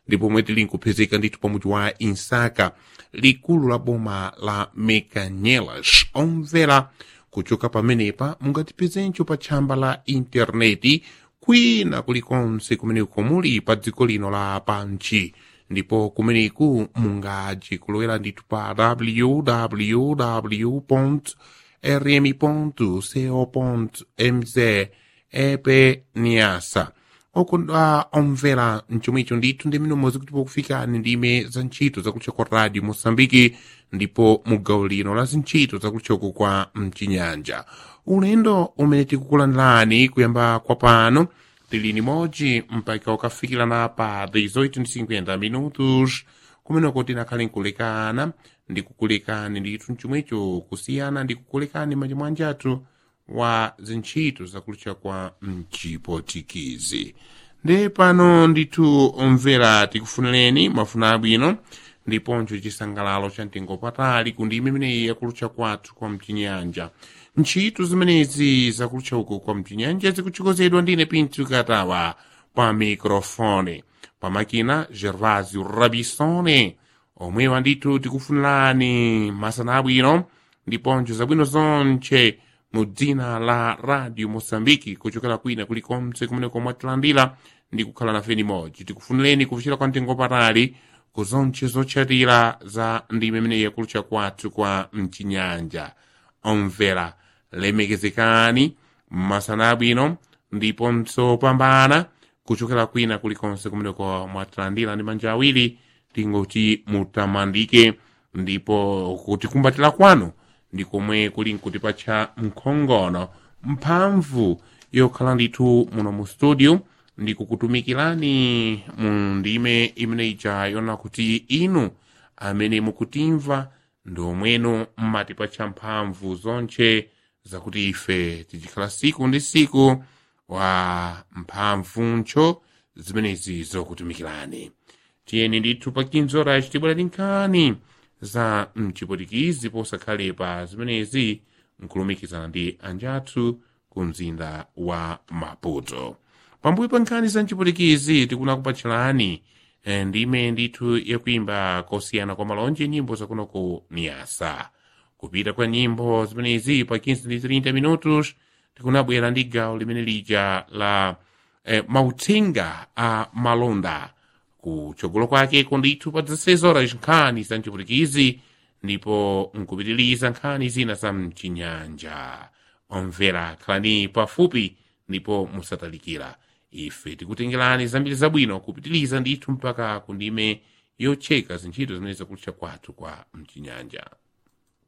ndipo pomwe tili nkuphezeka ndithu pamudzi wa insaka likulu la boma la mekanyelas omvera kuchoka pamenepa mungatipezenso pa tchamba la intaneti kwina kulikonse kumeneko muli pa dziko lino la panchi ndipo kumeneku mungaji kulowera ndithu pa www rmi.co.mz epe niasa okondwa omvera mchomwicho ndithu ndi mmene umodzi kuti pokufikani ndime za ntchito zakutcha kwa radio mosambiki ndipo mugawo lino la zintchito zakutchoko kwa mchinyanja ulendo umene tikukulandirani kuyamba kwa pano tili nimodzi mpaka ukafikirana pa 1850 minutos kumeneko tinakhale nkulekana ndikukulekani ndithu mchomwecho kusiyana ndikukulekani manja athu wa zintchito zakutcha kwa mchipotikizi nde pano ndithu omvera tikufunireni mafuna abwino ndiponso chisangalalo cha mtengo patali ku ndime imeneyi yakulutcha kwathu kwa mchinyanja ntchito zimenezi zakulutcha uku kwa mchinyanja zikuchikozedwa ndine pinto katawa pa mikrofone pamakina gervasio rabisone omwewa ndithu tikufunirani masana abwino ndiponso zabwino zonche mu dzina la radio mosambiki kuchokera kwina kulikonse kumeneko mwatilandira ndi kukhala nafe nimodzi tikufunireni kufikira kwa mtengo patali ku zonche zotchatira za ndime imeneyi yakulutcha kwathu kwa mchinyanja omvera lemekezekani masana abwino ndiponso pambana kuchokera kwina kulikonse kumeneko mwatilandira ndi manja awiri tingoti mutamandike ndipo kutikumbatira kwanu ndi komwe kuli nkutipatcha mkhongono mphamvu yokhala ndithu muno mu studio ndikukutumikirani mu ndime imene ija yona kuti inu amene mukutimva ndi omweno mmatipatcha mphamvu zonche zakuti ife tichikhala siku ndi siku wa mphamvuncho zimenezi zokutumikirani tiyeni ndithu pa 15 horas tibwera tinkhani za mchipotikizi posakhalepa zimenezi nkulumikizana ndi anjathu ku mzinda wa maputo pambuyo pa nkhani za mchipotikizi tikuna kupatchirani ndime ndithu yakuimba kosiyana kwa malonje nyimbo zakunoko niyasa kupita kwa nyimbo zimenezi pa 15 ndi 30 minutos tikunabwera ndi gawo limene lija la eh, mauthenga a malonda kutsogolo kwakeko ndithu pa 16 horas nkhani za mchipulikizi ndipo nkupitiliza nkhani zina za mchinyanja omvera khalani pafupi ndipo musatalikira ife tikutengerani zambiri zabwino kupitiliza ndithu mpaka kundime yocheka zintchito zimene zakulutcha kwathu kwa mchinyanja